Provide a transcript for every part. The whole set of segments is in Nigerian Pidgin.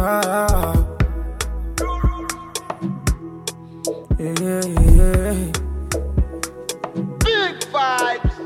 Ah. Yeah, yeah, yeah. Big vibes.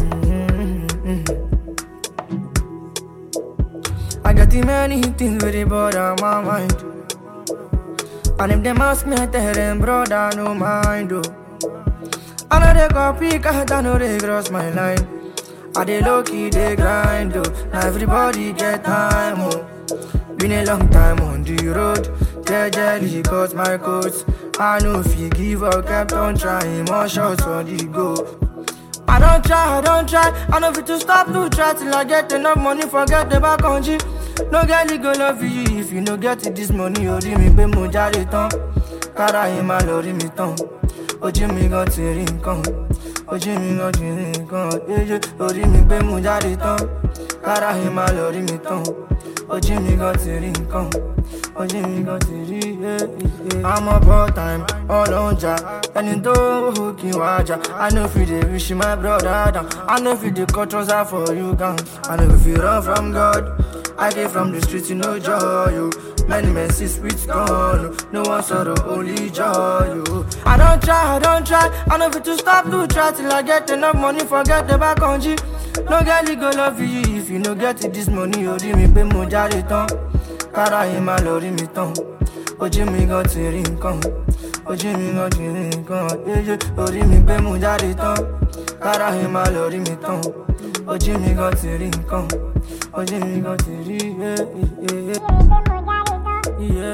I got too many things with it, bother my mind. And if them ask me, I tell them, brother, no mind, oh. I know they copy, cause I know they cross my line. I they low key, they grind, oh. Now everybody get time, oh. Been a long time on the road. Jelly cut my coats. I know if you give up, kept on trying, more shots on the go. I don't try, I don't try. I know fit to stop to try till I get enough money, forget the back on G. No girl, go love you if you no get it this money, orí mi pé mo jáde tán. Kára yín máa lọ rí mi tán. Ojú mi gan ti rí nǹkan. Ojú mi gan ti rí nǹkan. Yéyé orí mi pé mo jáde tán. Kára yín máa lọ rí mi tán. Ojú mi gan ti rí nǹkan. Ojú mi gan ti rí yé. I'm up all time, all on ja. Ẹni tó kí n wá jà. I know if you dey wish my brother down. I know if you dey cut trouser for you gan. I know if you run from God. I came from the streets, you know joy, you. Many men see sweet gone, no one sorrow, only joy, you. I don't try, I don't try. I know fit to stop to try till I get enough money, forget the back on G. No girl, go love you if you no get it this money, orí mi pé mo jáde tán. Kára yín máa lọ rí mi tán. Ojú mi gan ti rí nǹkan. Ojú mi gan ti rí nǹkan. Yéyé orí mi pé mo jáde tán. Kára yín máa lọ rí mi tán. Ojú mi gan ti rí nǹkan. Ojú mi gan ti rí yé yé yé.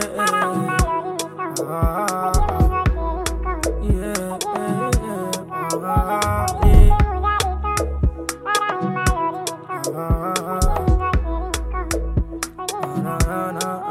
Ah, yeah, yeah, ah, yeah. Ah, na, na, na.